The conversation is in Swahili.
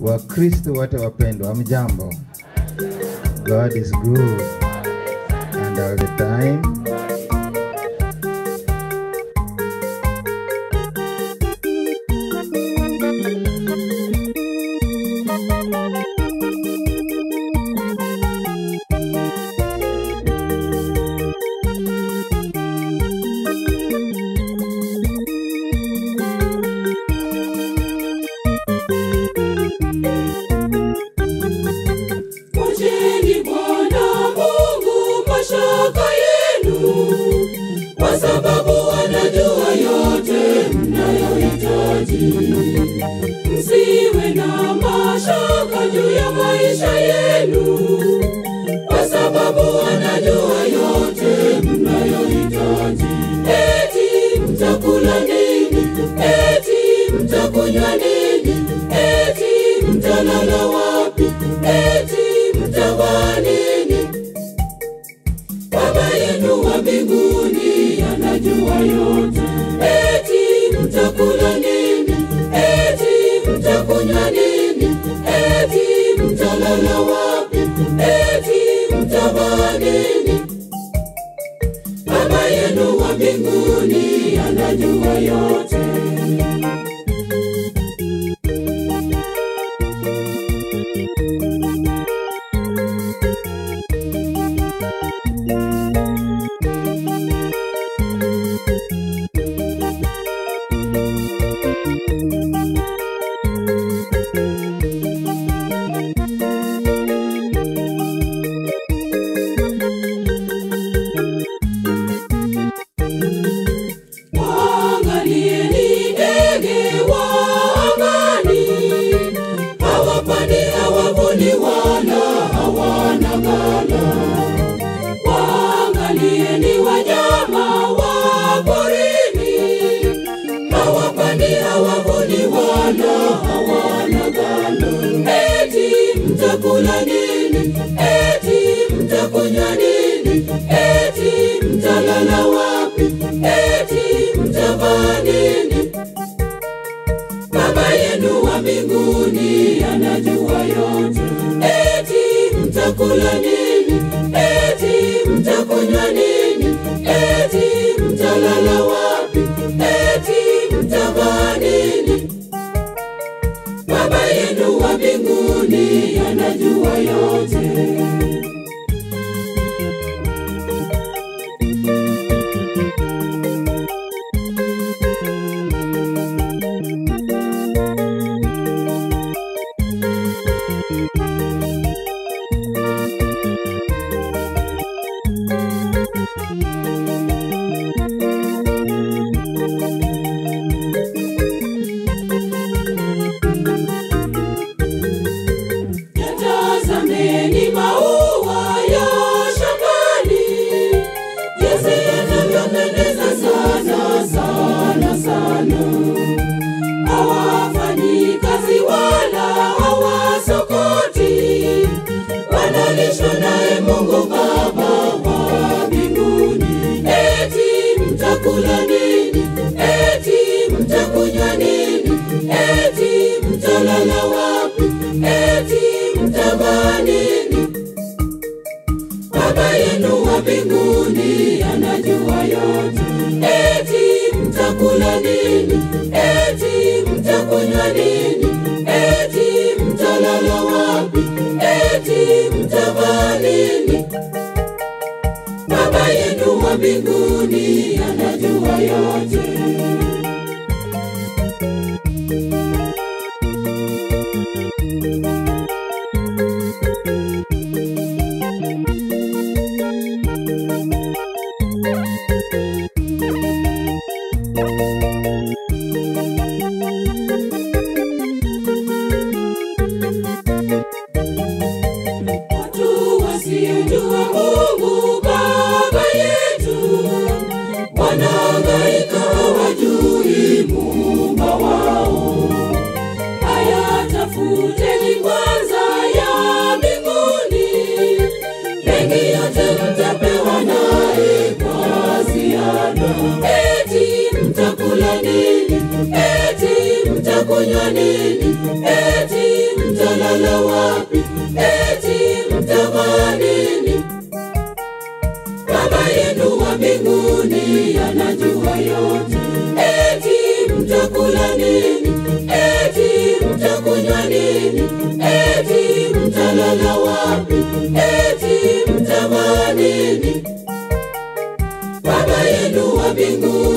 Wakristo wote wapendwa, mjambo. God is good and all the time. Mwacheni Bwana Mungu mashaka yenu, kwa sababu anajua yote mnayohitaji. Msiwe na mashaka juu ya maisha yenu, kwa sababu anajua yote mnayohitaji. Eti mtakula nini? Eti mtakunywa nini? Eti mtalala wapi? Eti mtavaa nini? Baba yenu wa mbinguni anajua yote. Eti mtakula nini? Eti mtakunywa nini? Eti mtalala wapi? Eti mtavaa nini? Baba yenu wa mbinguni anajua yote. Waangalieni ndege wa angani, hawapandi, hawavuni wala hawana ghala. Waangalieni wanyama wa porini, hawapandi, hawavuni wala hawana ghala. Eti mtakula nini? Eti mtakunywa nini? Eti mtalala wapi? Eti mtavaa nini? Baba yenu wa mbinguni anajua yote. Eti mtakula nini? Eti mtakunywa nini? Eti mtalala wapi? Eti mtavaa nini? Baba yenu wa mbinguni anajua yote. Yatazameni maua ya shambani, jinsi yanavyopendeza sana sana sana. Hawafanyi kazi wala hawasokoti, wanalishwa naye Mungu Baba wa mbinguni. Eti mtakula nini? Eti mtakunywa nini? Eti mtalala wapi? Eti mtavaa nini? Baba yenu wa mbinguni anajua yote. Eti mtakula nini? Eti mtakunywa nini? Eti mtalala wapi? Eti mtavaa nini? Baba yenu wa mbinguni anajua yote. Watu wasiojua Mungu Baba yetu wanahangaika, hawajui muumba wao. Haya, tafuteni kwanza ya mbinguni, mengi yote mtapewa naye kwa ziada. Eti mtakula nini? Eti mtakunywa nini? Eti mtalala wapi? Eti mtavaa nini? Baba yenu wa mbinguni anajua yote. Eti mtakula nini? Eti mtakunywa nini? Eti mtalala wapi? Eti mtavaa nini? Baba yenu wa mbinguni